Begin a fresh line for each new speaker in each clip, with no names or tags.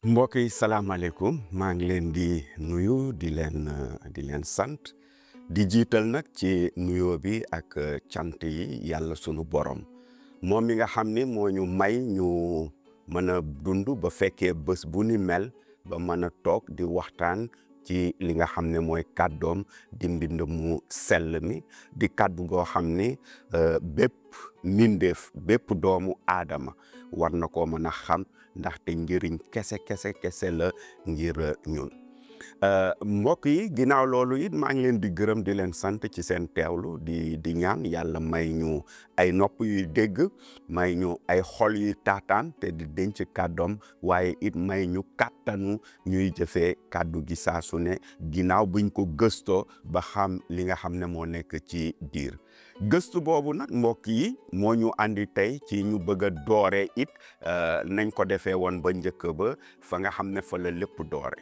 mbokk yi salaamaaleykum maa ngi leen di nuyu di leen di leen sant di jiital nag ci nuyoo bi ak cant yi yàlla sunu borom moom mi nga xam ni moo ñu may ñu mën a dund ba fekkee bés bu ni mel ba mën a toog di waxtaan ci li nga xam ne mooy kàddoom di mbind mu sell mi di kàddu goo xam ni bépp mbindeef bépp doomu aadama war na koo mën a xam ndaxte njëriñ kese kese kese la ngir ñun mbokk yi ginnaaw loolu it maa ngi leen di gërëm di leen sant ci seen teewlu di di ñaan yàlla may ñu ay nopp yuy dégg may ñu ay xol yuy taataan te di denc kàddoom waaye it may ñu kàttanu ñuy jëfee kàddu gi saa su ne ginnaaw buñ ko gëstoo ba xam li nga xam ne moo nekk ci biir gëstu boobu nag mbokk yi moo ñu andi tey ci ñu bëgg a doore it nañ ko defee woon ba njëkk ba fa nga xam ne fa la lépp doore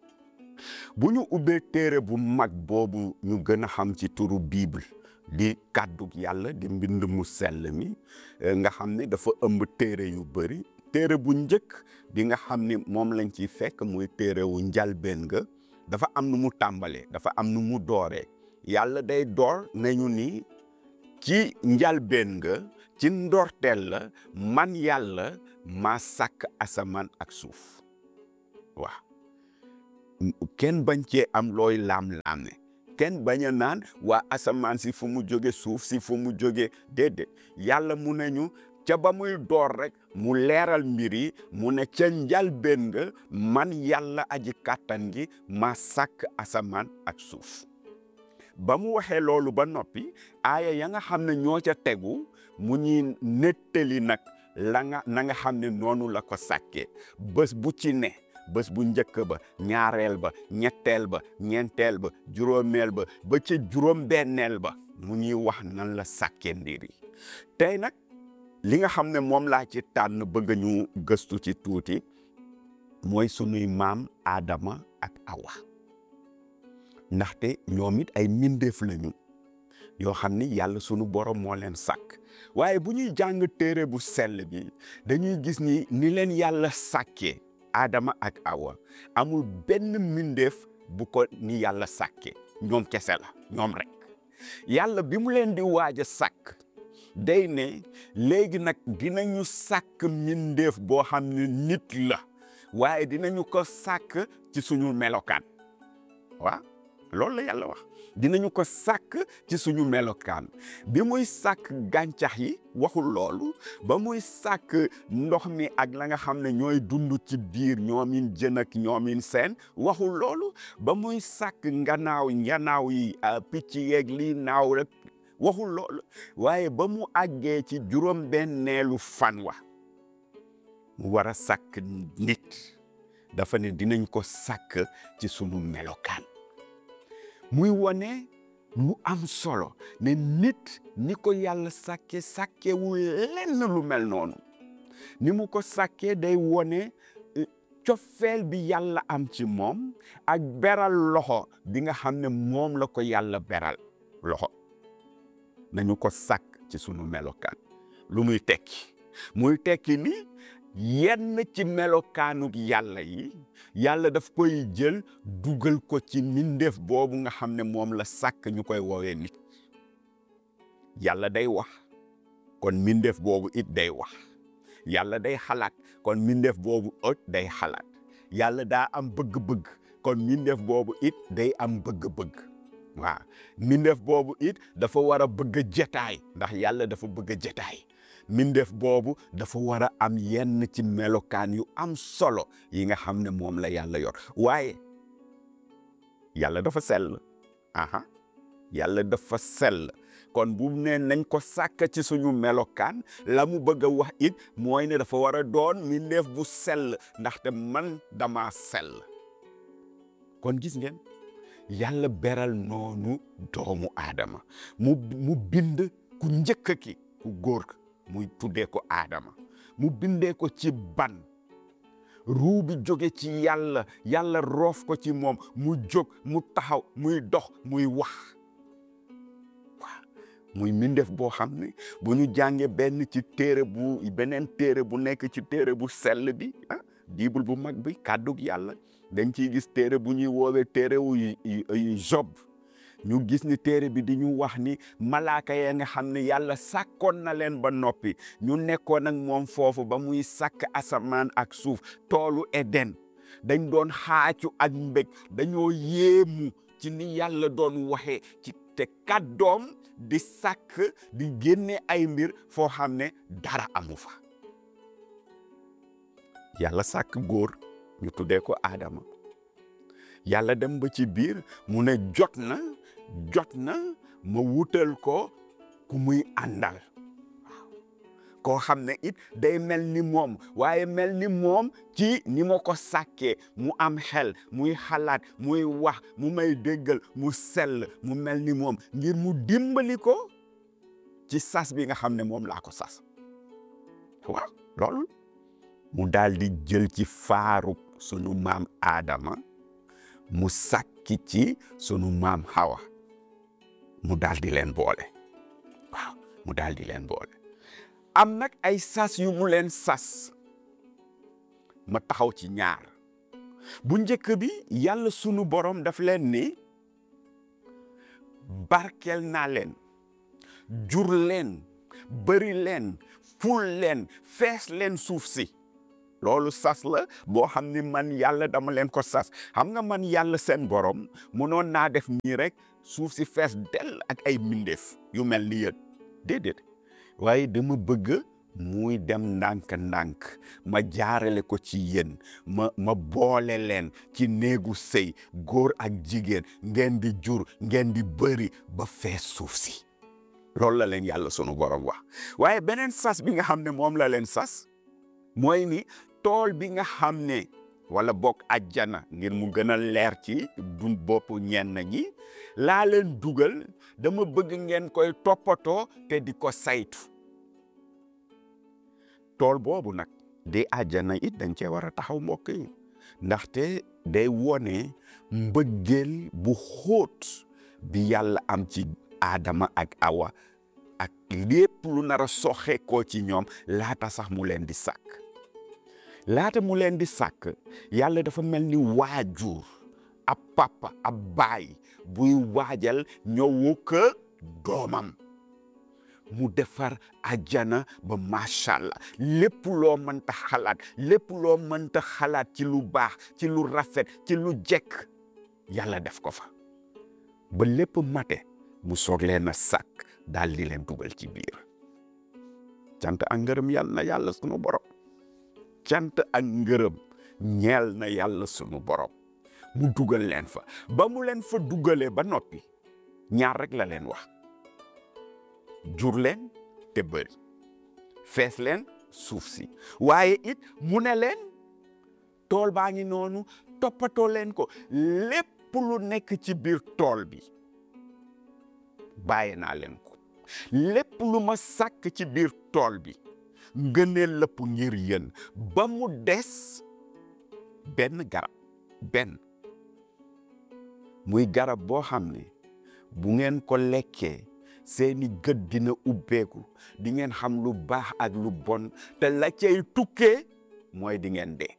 bu ñu ubbee téere bu mag boobu ñu gën a xam ci turu bible di kàddu yàlla di mbind mu sell mi nga xam ne dafa ëmb téere yu bëri téere bu njëkk di nga xam ni moom lañ ci fekk muy téere wu njalbeen nga dafa am nu mu tàmbalee dafa am nu mu dooree yàlla day door nañu ni ci njalbeen nga ci ndorteel la man yàlla maa sàkk asamaan ak suuf waaw kenn bañ cee am looy laam-laam ne kenn bañ a naan waa asamaan si fu mu jóge suuf si fu mu jóge déedéet yàlla mu ne ñu ca ba muy door rek mu leeral mbir yi mu ne ca njalbeen nga man yàlla aji kàttan gi ma sàkk asamaan ak suuf ba mu waxee loolu ba noppi aaya ya nga xam ne ñoo ca tegu mu ñuy nettali nag la nga na nga xam ne noonu la ko sàkkee bés bu ci ne bés bu njëkk ba ñaareel ba ñetteel ba ñeenteel ba juróomeel ba ba ca juróom-benneel ba mu ñuy wax nan la sàkkee mbir yi tey nag li nga xam ne moom laa ci tànn bëgg ñu gëstu ci tuuti mooy sunuy maam Adama ak Awa ndaxte ñoom it ay mbindeef lañu yoo xam ni yàlla sunu borom moo leen sàkk waaye bu ñuy jàng téere bu sell bi dañuy gis ni ni leen yàlla sàkkee Adama ak Awa amul benn mbindeef bu ko ni yàlla sàkkee ñoom kese la ñoom rek yàlla bi mu leen di waaj a sàkk day ne léegi nag dinañu sàkk mbindeef boo xam ne nit la waaye dinañu ko sàkk ci suñu melokaan waaw loolu la yàlla wax dinañu ko sàkk ci suñu melokaan bi muy sàkk gàncax yi waxul loolu ba muy sàkk ndox mi ak la nga xam ne ñooy dund ci biir ñoomin jën ak ñoomin seen waxul loolu ba muy sàkk nganaaw nganaaw yi picc yeeg lii naaw rek waxul loolu waaye ba mu àggee ci juróom benneelu fan wa mu war a sàkk nit dafa ne dinañ ko sàkk ci sunu melokaan muy wone lu am solo ne nit ni ko yàlla sàkke sàkkewul lenn lu mel noonu ni mu ko sàkkee day wone cofeel bi yàlla am ci moom ak beral loxo bi nga xam ne moom la ko yàlla beral loxo nañu ko sàkk ci sunu melokaan lu muy tekki muy tekki ni yenn ci melokaanuk yàlla yi yàlla daf koy jël dugal ko ci mbindeef boobu nga xam ne moom la sàkk ñu koy woowee nit yàlla day wax kon mbindeef boobu it day wax yàlla day xalaat kon mbindeef boobu it day xalaat yàlla daa am bëgg-bëgg kon mbindeef boobu it day am bëgg-bëgg waaw mbindeef boobu it dafa war a bëgg a jetaay ndax yàlla dafa bëgg a jetaay mbindeef boobu dafa war a am yenn ci melokaan yu am solo yi nga xam ne moom la yàlla yor waaye yàlla dafa sell aha yàlla dafa sell kon bu ne nañ ko sàkk ci suñu melokaan la mu bëgg a wax it mooy ne dafa war a doon mbindeef bu sell ndaxte man dama sell kon gis ngeen yàlla beral noonu doomu aadama mu mu bind ku njëkk ki ku góor muy tuddee ko aadama mu bindee ko ci ban ruu bi jóge ci yàlla yàlla roof ko ci moom mu jóg mu taxaw muy dox muy wax waaw muy mbindeef boo xam ne bu ñu jàngee benn ci téere bu beneen téere bu nekk ci téere bu sell bi ah bible bu mag bi kàddug yàlla dañ ciy gis téere bu ñuy woowee téere wu Job ñu gis ni téere bi di ñu wax ni malaaka ya nga xam ne yàlla sàkkoon na leen ba noppi ñu nekkoon ak moom foofu ba muy sàkk asamaan ak suuf toolu Eden dañ doon xaacu ak mbég dañoo yéemu ci ni yàlla doon waxee ci te kàddoom di sàkk di génne ay mbir foo xam ne dara amu fa yàlla sàkk góor ñu tuddee ko Adama yàlla dem ba ci biir mu ne jot na jot na ma wutal ko ku muy àndal waaw koo xam ne it day mel ni moom waaye mel ni moom ci ni ma ko sàkkee mu am xel muy xalaat muy wax mu may déggal mu sell mu mel ni moom ngir mu dimbali ko ci sas bi nga xam ne moom laa ko sas waaw loolu mu daal di jël ci faaru sunu maam Adama mu sàkki ci sunu maam Hawa mu daal di leen boole waaw mu daal di leen boole am nag ay sas yu mu leen sas ma taxaw ci ñaar bu njëkk bi yàlla sunu borom daf leen ni barkeel naa leen jur leen bëri leen ful leen fees leen suuf si loolu sas la boo xam ni man yàlla dama leen ko sas xam nga man yàlla seen borom munoon naa def nii rek suuf si fees dell ak ay mbindeef yu mel ni yéen déedéet waaye dama bëgg muy dem ndànk-ndànk ma jaarale ko ci yéen ma ma boole leen ci néegu sëy góor ak jigéen ngeen di jur ngeen di bëri ba fees suuf si loolu la leen yàlla sunu borom wax waaye beneen sas bi nga xam ne moom la leen sas mooy ni tool bi nga xam ne wala bokk ajjana ngir mu gën a leer ci dun bopp ñenn ñi laa leen dugal dama bëgg ngeen koy toppatoo te di ko saytu tool boobu nag di ajjana it dañ cee war a taxaw mbokk yi ndaxte day wone mbëggeel bu xóot bi yàlla am ci Adama ak Awa ak lépp lu nar a soxe koo ci ñoom laata sax mu leen di sàkk laata mu leen di sàkk yàlla dafa mel ni waajur ab papa ab baay buy waajal ñëwu ko doomam mu defar ajjana ba macha allah lépp loo mënta xalaat lépp loo mënta xalaat ci lu baax ci lu rafet ci lu jekk yàlla def ko fa ba lépp mate mu soog leen a sàkk daal di leen dugal ci biir cant ak ngërëm yàlla na yàlla sunu borom cant ak ngërëm ñeel na yàlla sunu borom mu dugal leen fa ba mu leen fa dugalee ba noppi ñaar rek la leen wax jur leen te bëri fees leen suuf si waaye it mu ne leen tool baa ngi noonu toppatoo leen ko lépp lu nekk ci biir tool bi bàyyi naa leen ko lépp lu ma sàkk ci biir tool bi ngëneel lépp ngir yéen ba mu des benn garab benn muy garab boo xam ne bu ngeen ko lekkee seeni gët dina ubbeeku di ngeen xam lu baax ak lu bon te la cay tukkee mooy di ngeen dee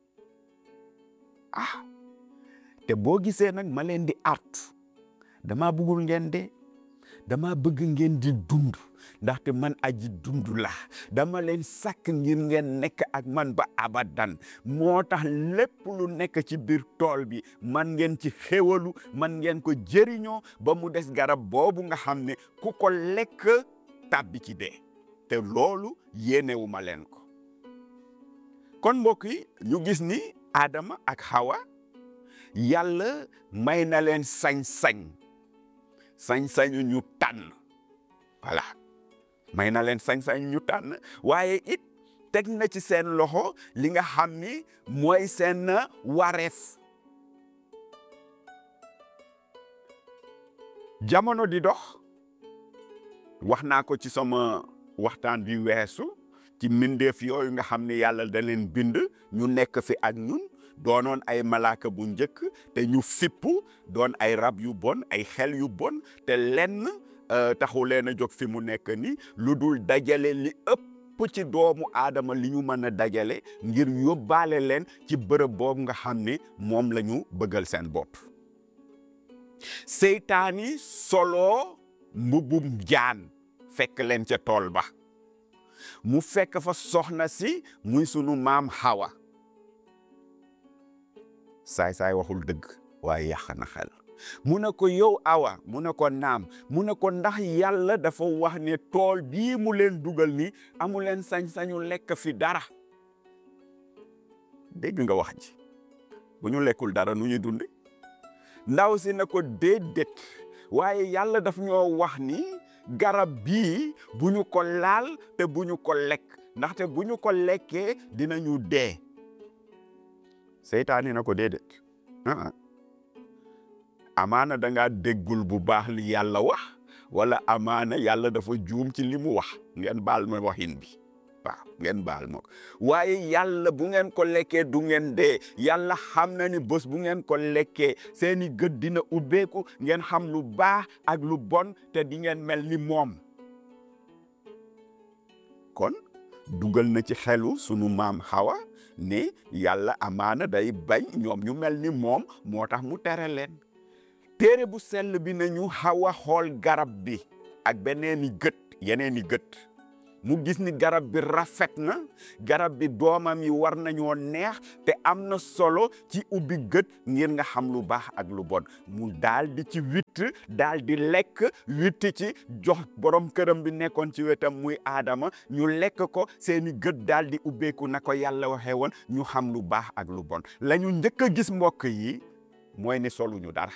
ah te boo gisee nag ma leen di art dama bëggul ngeen dee dama bëgg ngeen di dund ndaxte man aji dund la dama leen sàkk ngir ngeen nekk ak man ba abadan moo tax lépp lu nekk ci biir tool bi man ngeen ci xéwalu man ngeen ko jëriñoo ba mu des garab boobu nga xam ne ku ko lekk tàbbi ci dee te loolu yéenewu ma leen ko kon mbokk yi ñu gis ni Adama ak Hawa yàlla may na leen sañ-sañ sañ-sañu ñu tànn voilà may na leen sañ-sañ ñu tànn waaye it teg na ci seen loxo li nga xam ni mooy seen wareef jamono di dox wax naa ko ci sama waxtaan bi weesu ci mbindeef yooyu nga xam ne yàlla da leen bind ñu nekk fi ak ñun doonoon ay malaaka bu njëkk te ñu fippu doon ay rab yu bon ay xel yu bon te lenn taxu leen a jóg fi mu nekk ni lu dul dajale li ëpp ëpp ci doomu aadama li ñu mën a dajale ngir yóbbaale leen ci bërëb boobu nga xam ni moom la ñu bëggal seen bopp seytaani solo mbubbum jaan fekk leen ca tool ba mu fekk fa soxna si muy sunu maam Hawa saay-saay waxul dëgg waaye yàq na xel mu ne ko yow awa mu ne ko naam mu ne ko ndax yàlla dafa wax ne tool bii mu leen dugal ni amu leen sañ-sañu lekk fi dara dégg nga wax ji bu ñu lekkul dara nu ñuy dundi ndaw si ne ko déedéet waaye yàlla daf ñoo wax ni garab bii bu ñu ko laal te bu ñu ko lekk ndaxte bu ñu ko lekkee dinañu dee seytaane na ko déedéet ah amaana da ngaa déggul bu baax li yàlla wax wala amaana yàlla dafa juum ci li mu wax ngeen baal ma waxin bi waaw ngeen baal ma ko waaye yàlla bu ngeen ko lekkee du ngeen dee yàlla xam na ni bés bu ngeen ko lekkee seeni gët dina ubbeeku ngeen xam lu baax ak lu bon te di ngeen mel ni moom kon dugal na ci xelu sunu maam Hawa ne yàlla amaana day bañ ñoom ñu mel ni moom moo tax mu tere leen téere bu sell bi nañu Hawa xool garab bi ak beneeni gët yeneeni gët mu gis ni garab bi rafet na garab bi doomam yi war nañoo neex te am na solo ci ubbi gët ngir nga xam lu baax ak lu bon mu daal di ci witt daal di lekk witti ci jox borom këram bi nekkoon ci wetam muy aadama ñu lekk ko seeni gët daal di ubbeeku na ko yàlla waxee woon ñu xam lu baax ak lu bon la ñu njëkk a gis mbokk yi mooy ni soluñu dara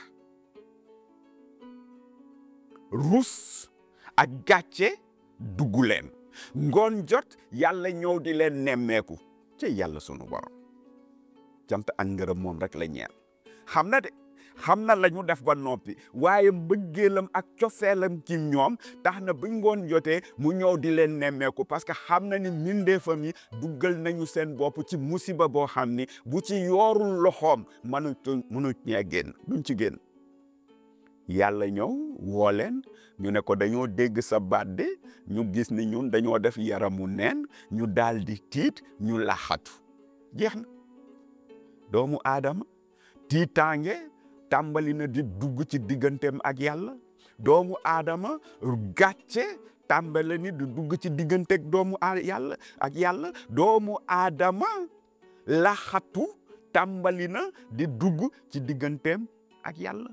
rus ak gàcce dugg leen ngoon jot yàlla ñëw di leen nemmeeku ci yàlla sunu borom cant ak ngërëm moom rek la ñeel xam na de xam na la ñu def ba noppi waaye mbëggeelam ak cofeelam ci ñoom tax na bu ngoon jotee mu ñëw di leen nemmeeku parce que xam na ni mbindeefam yi duggal nañu seen bopp ci musiba boo xam ni bu ci yoorul loxoom mënutu mënu ñee génn duñ ci génn yàlla ñëw woo leen ñu ne ko dañoo dégg sa baat de ñu gis ni ñun dañoo def yaramu neen ñu daal di tiit ñu laxatu jeex na doomu aadama tiitaange tàmbali na di dugg ci digganteem ak yàlla doomu aadama gàcce tàmbali ni di dugg ci digganteeg doomu a yàlla ak yàlla doomu aadama laxatu tàmbali na di dugg ci digganteem ak yàlla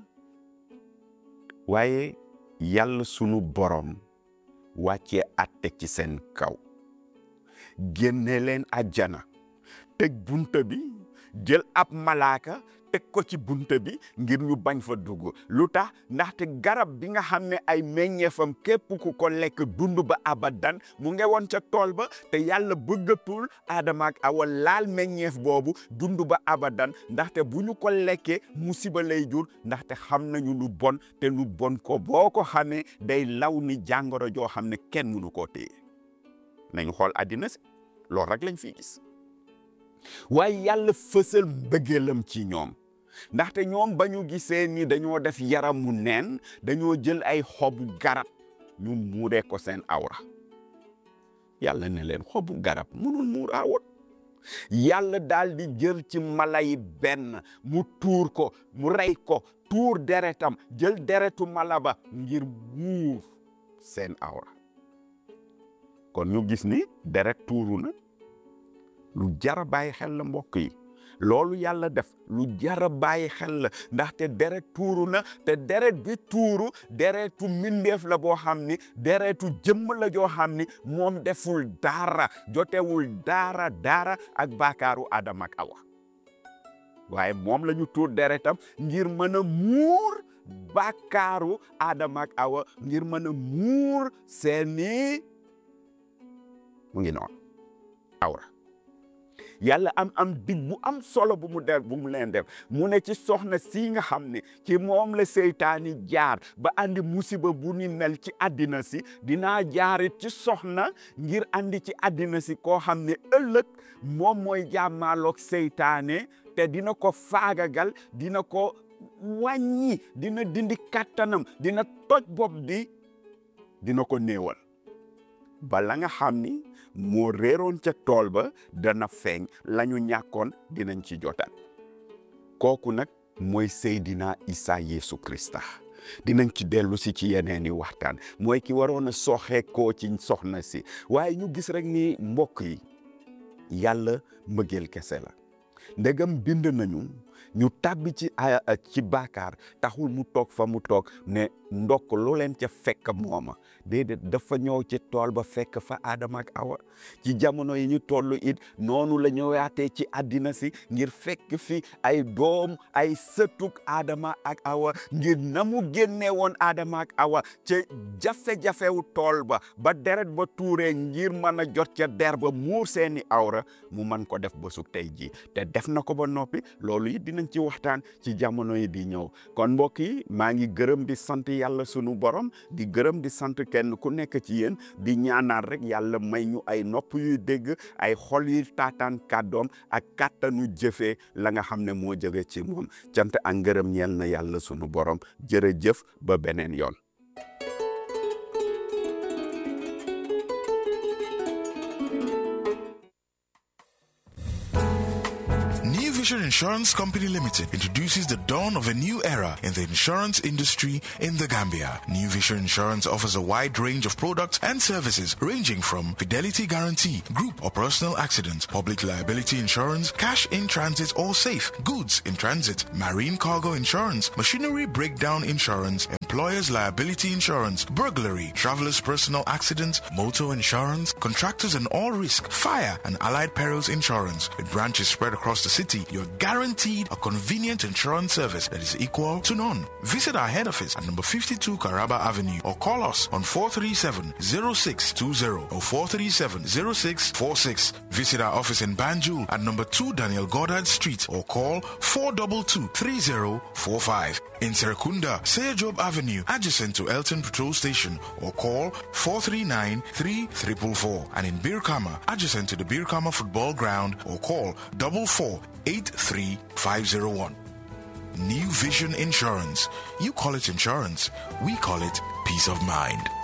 waaye yàlla sunu borom wàccee atte ci seen kaw génne leen àjjana teg bunta bi jël ab malaaka teg ko ci bunta bi ngir ñu bañ fa dugg lu tax ndaxte garab bi nga xam ne ay meññeefam képp ku ko lekk dund ba abadan mu nge woon ca tool ba te yàlla bëggatul aadama ak awa laal meññeef boobu dund ba abadan ndaxte bu ñu ko lekkee musiba lay jur ndaxte xam nañu lu bon te lu bon ko boo ko xamee day law ni jàngoro joo xam ne kenn mënu koo téye nañu xool àddina si loolu rek lañ fiy gis waaye yàlla fësal mbëggeelam ci ñoom ndaxte ñoom ba ñu gisee ni dañoo def yaramu neen dañoo jël ay xobu garab ñu muuree ko seen awra yàlla ne leen xobu garab mënul muur awot yàlla daal di jël ci mala yi benn mu tuur ko mu rey ko tuur deretam jël deretu mala ba ngir muur seen awra kon ñu gis ni deret tuuru na lu jara bàyyi xel la mbokk yi loolu yàlla def lu jara bàyyi xel la ndaxte deret tuuru na te deret bi tuuru deretu mbindeef la boo xam ni deretu jëmm la joo xam ni moom deful dara jotewul dara dara ak baakaaru Adama ak Awa waaye moom la ñu tuur deretam ngir mën a muur baakaaru Adama ak Awa ngir mën a muur seeni mu ngi noonu awra yàlla am am dig bu am solo bu mu def bu mu leen def mu ne ci soxna si nga xam ne ci moom la seytaani jaar ba andi musiba bu ni mel ci àddina si dinaa jaarit ci soxna ngir andi ci àddina si koo xam ne ëllëg moom mooy jàmmaaloog seytaane te dina ko faagagal dina ko wàññi dina dindi kàttanam dina toj bopp bi dina ko néewal bala nga xam ni moo réeroon ca tool ba dana feeñ la ñu ñàkkoon dinañ ci jotaat kooku nag mooy Seydina Isa Yeesu Krista dinañ ci dellu si ci yeneeni waxtaan mooy ki waroon a soxee koo ci soxna si waaye ñu gis rek ni mbokk yi yàlla mbëggeel kese la ndegam bind nañu ñu tàbbi ci ci baakaar taxul mu toog fa mu toog ne ndokk lu leen ca fekk mooma déedéet dafa ñëw ci tool ba fekk fa Adama ak Awa ci jamono yi ñu toll it noonu la ñëwaatee ci àddina si ngir fekk fi ay doom ay sëtuk Adama ak Awa ngir na mu génne woon Adama ak Awa ca jafe-jafewu tool ba ba deret ba tuuree ngir mën a jot ca der ba muur seeni awra mu mën ko def ba su tey ji te def na ko ba noppi loolu it dinañ ci waxtaan ci jamono yi di ñëw kon mbokk yi maa ngi gërëm di sant yàlla sunu borom di gërëm di sant kenn ku nekk ci yéen di ñaanal rek yàlla may ñu ay nopp yuy dégg ay xol yuy taataan kàddoom ak kàttanu jëfee la nga xam ne moo jóge ci moom cant ak ngërëm ñeel na yàlla sunu borom jërëjëf ba beneen yoon.
New Vision Insurance Company Limited introduces the dawn of a new era in the insurance industry in the Gambia. New Vision Insurance offers a wide range of products and services ranging from fidelity guarantee, group or personal accident, public liability insurance, cash in transit or safe, goods in transit, marine cargo insurance, machinery breakdown insurance, employer's liability insurance, burglary, traveler's personal accident, motor insurance, contractors and all risk, fire and allied perils insurance. With branches spread across the city, you're guaranteed a convenient insurance service that is equal to none. Visit our head office at number 52 Caraba Avenue or call us on 437-0620 or 437-0646. Visit our office in Banjul at number 2 Daniel Goddard Street or call 422-3045. In Serekunda, Seyajob Avenue, adjacent to Elton Patrol Station or call 439-3444. And in Birkama, adjacent to the Birkama Football Ground or call 4483501. New Vision Insurance. You call it insurance. We call it peace of mind.